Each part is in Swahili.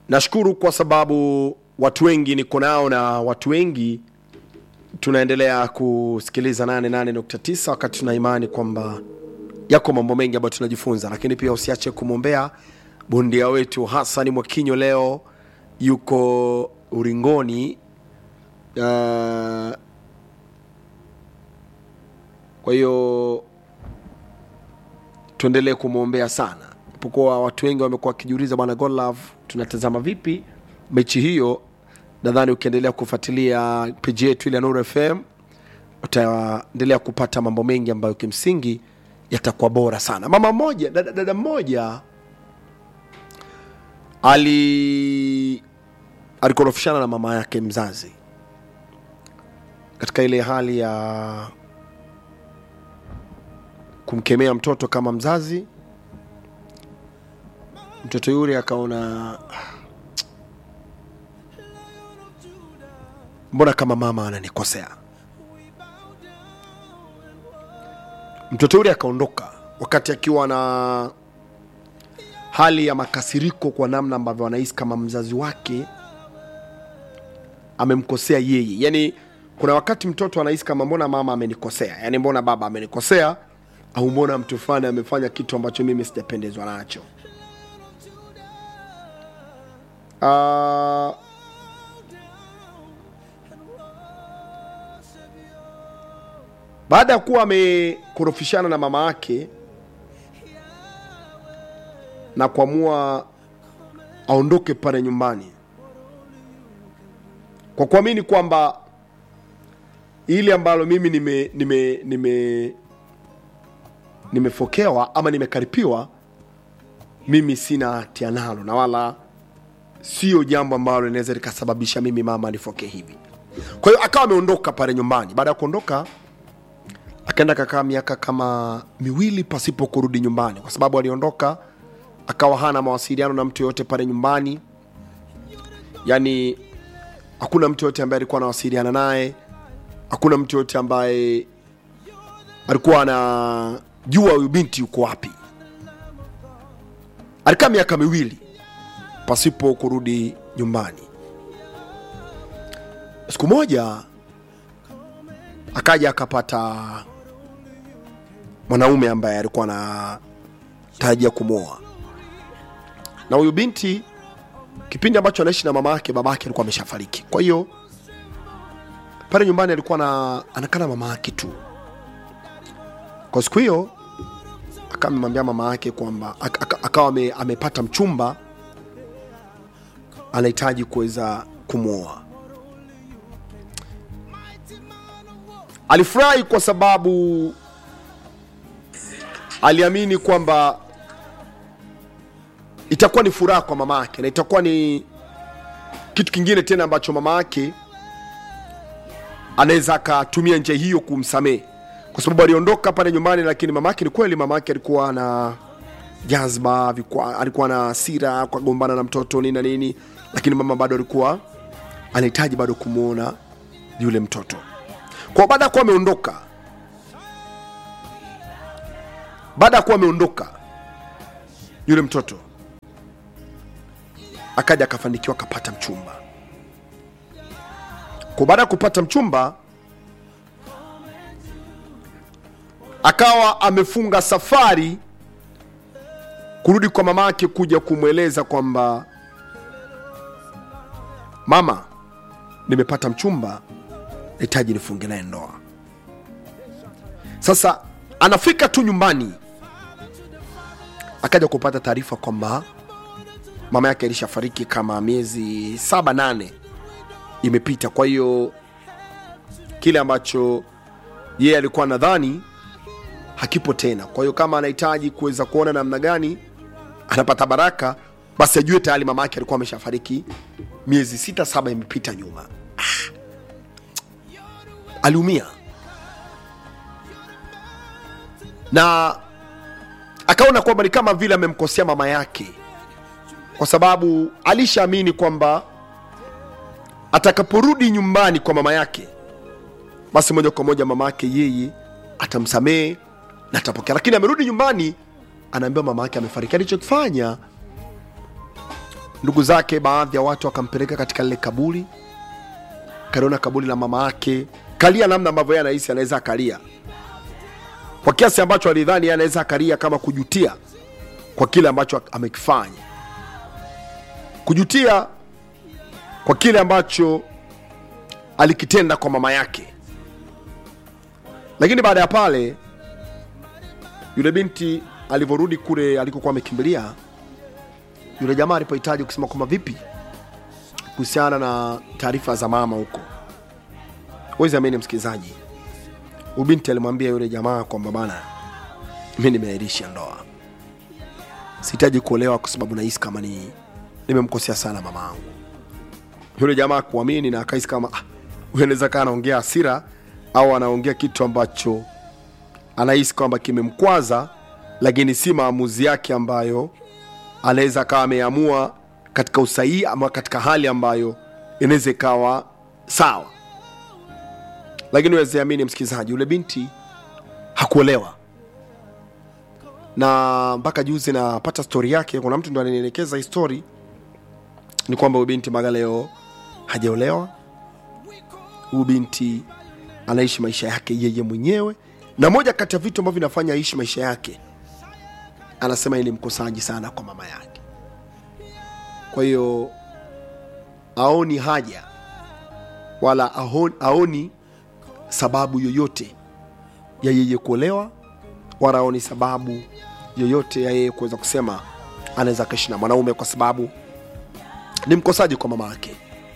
nashukuru kwa sababu watu wengi niko nao na watu wengi tunaendelea kusikiliza 88.9 wakati tuna imani kwamba yako mambo mengi ambayo tunajifunza lakini pia usiache kumwombea bondia wetu hasani mwakinyo leo yuko uringoni uh, kwa hiyo tuendelee kumwombea sana pokuwa watu wengi wamekuwa wakijiuliza bwana Godlove tunatazama vipi mechi hiyo nadhani ukiendelea kufuatilia peji yetu ile ya Nuru FM utaendelea kupata mambo mengi ambayo kimsingi yatakuwa bora sana mama mmoja dada, dada mmoja ali alikorofishana na mama yake mzazi katika ile hali ya kumkemea mtoto kama mzazi mtoto yule akaona mbona kama mama ananikosea mtoto yule akaondoka wakati akiwa na hali ya makasiriko kwa namna ambavyo anahisi kama mzazi wake amemkosea yeye yani kuna wakati mtoto anahisi kama mbona mama amenikosea yani mbona baba amenikosea au mbona mtu fulani amefanya kitu ambacho mimi sijapendezwa nacho uh, baada ya kuwa amekorofishana na mama yake na kuamua aondoke pale nyumbani kwa kuamini kwamba ili ambalo mimi nime nime nime nimefokewa ama nimekaripiwa mimi sina hatia nalo na wala sio jambo ambalo linaweza likasababisha mimi mama nifokee hivi kwa hiyo akawa ameondoka pale nyumbani baada ya kuondoka akaenda kakaa miaka kama miwili pasipo kurudi nyumbani kwa sababu aliondoka akawa hana mawasiliano na mtu yoyote pale nyumbani yaani hakuna mtu yoyote ambaye alikuwa anawasiliana naye hakuna mtu yoyote ambaye alikuwa anajua huyu binti yuko wapi alikaa miaka miwili pasipo kurudi nyumbani siku moja akaja akapata mwanaume ambaye alikuwa anatarajia kumwoa na huyu binti kipindi ambacho anaishi na mama yake baba yake alikuwa ameshafariki kwa hiyo pale nyumbani alikuwa na anakana mama yake tu kwa siku hiyo akawa amemwambia mama yake kwamba ak- ak- akawa ame, amepata mchumba anahitaji kuweza kumwoa alifurahi kwa sababu aliamini kwamba itakuwa ni furaha kwa mama yake na itakuwa ni kitu kingine tena ambacho mama yake anaweza akatumia njia hiyo kumsamehe kwa sababu aliondoka pale nyumbani lakini mama yake ni kweli mama yake alikuwa na jazba vikwa- alikuwa na hasira kwa gombana na mtoto nini na nini lakini mama bado alikuwa anahitaji bado kumwona yule mtoto kwa baada ya kuwa ameondoka baada ya kuwa ameondoka yule mtoto akaja akafanikiwa akapata mchumba kwa baada ya kupata mchumba akawa amefunga safari kurudi kwa mama yake kuja kumweleza kwamba mama nimepata mchumba nahitaji nifunge naye ndoa sasa anafika tu nyumbani akaja kupata taarifa kwamba mama yake alishafariki kama miezi saba nane imepita kwa hiyo kile ambacho yeye alikuwa nadhani hakipo tena kwa hiyo kama anahitaji kuweza kuona namna gani anapata baraka basi ajue tayari mama yake alikuwa ameshafariki miezi sita saba imepita nyuma ah. aliumia na akaona kwamba ni kama vile amemkosea mama yake kwa sababu alishaamini kwamba atakaporudi nyumbani kwa mama yake basi moja kwa moja mama yake yeye atamsamehe na atapokea lakini amerudi nyumbani anaambiwa mama yake amefariki alichokifanya ndugu zake baadhi ya watu wakampeleka katika lile kaburi kaliona kaburi la mama yake kalia namna ambavyo yeye anahisi anaweza akalia kwa kiasi ambacho alidhani yeye anaweza akalia kama kujutia kwa kile ambacho amekifanya kujutia kwa kile ambacho alikitenda kwa mama yake lakini baada ya pale yule binti alivyorudi kule alikokuwa amekimbilia yule jamaa alipohitaji kusema kwamba vipi kuhusiana na taarifa za mama huko wezi amini msikilizaji huyu binti alimwambia yule jamaa kwamba bana mi nimeairisha ndoa sihitaji kuolewa kwa sababu nahisi kama ni nimemkosea sana mama angu yule jamaa kuamini na akahisi kama ah, huyu anaweza kaa anaongea hasira au anaongea kitu ambacho anahisi kwamba kimemkwaza lakini si maamuzi yake ambayo anaweza akawa ameamua katika usahihi ama katika hali ambayo inaweza ikawa sawa lakini weziamini msikilizaji yule binti hakuolewa na mpaka juzi napata stori yake kuna mtu ndo alinielekeza hii stori ni kwamba huyu binti mpaka leo hajaolewa huyu binti anaishi maisha yake yeye mwenyewe na moja kati ya vitu ambavyo vinafanya aishi maisha yake anasema yeye ni mkosaji sana kwa mama yake kwa hiyo aoni haja wala aoni, aoni sababu yoyote ya yeye kuolewa wala aoni sababu yoyote ya yeye kuweza kusema anaweza akaishi na mwanaume kwa sababu ni mkosaji kwa mama yake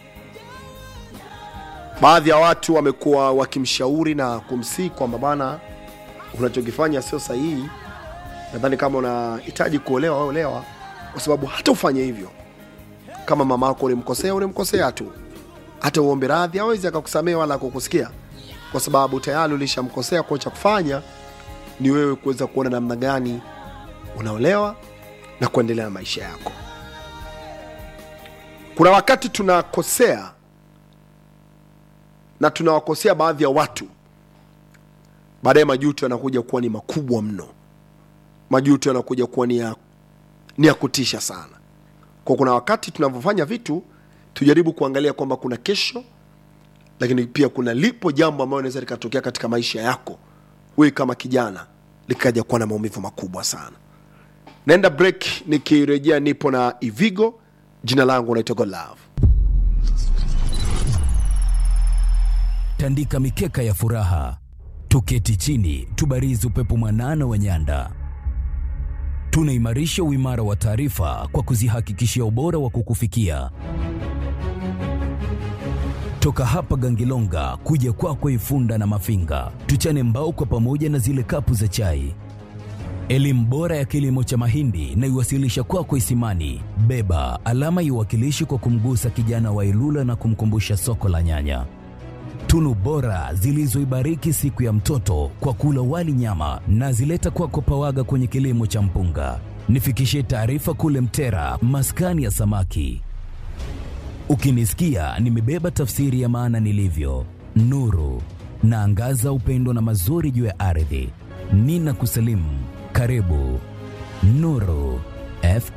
baadhi ya watu wamekuwa wakimshauri na kumsii kwamba bana unachokifanya sio sahihi nadhani kama unahitaji kuolewa wewe olewa kwa sababu hata ufanye hivyo kama mama yako ulimkosea ulimkosea tu hata uombe radhi awezi akakusamea wala kukusikia kwa sababu tayari ulishamkosea kwa cha kufanya ni wewe kuweza kuona namna gani unaolewa na kuendelea na maisha yako kuna wakati tunakosea na tunawakosea baadhi ya watu baadaye majuto yanakuja kuwa ni makubwa mno majuto yanakuja kuwa ni ya, ni ya kutisha sana kwa kuna wakati tunavyofanya vitu tujaribu kuangalia kwamba kuna kesho lakini pia kuna lipo jambo ambayo inaweza likatokea katika maisha yako wewe kama kijana likaja kuwa na maumivu makubwa sana naenda break nikirejea nipo na ivigo jina langu naitwa godlove tandika mikeka ya furaha, tuketi chini, tubarizi upepo mwanana wa nyanda. Tunaimarisha uimara wa taarifa kwa kuzihakikishia ubora wa kukufikia toka hapa Gangilonga kuja kwako kwa Ifunda na Mafinga, tuchane mbao kwa pamoja na zile kapu za chai. Elimu bora ya kilimo cha mahindi na iwasilisha kwako kwa Isimani. Beba alama iwakilishi kwa kumgusa kijana wa Ilula na kumkumbusha soko la nyanya tunu bora zilizoibariki siku ya mtoto kwa kula wali nyama na zileta kwako pawaga kwenye kilimo cha mpunga. Nifikishie taarifa kule Mtera, maskani ya samaki. Ukinisikia nimebeba tafsiri ya maana nilivyo, nuru naangaza upendo na mazuri juu ya ardhi. Nina kusalimu, karibu Nuru F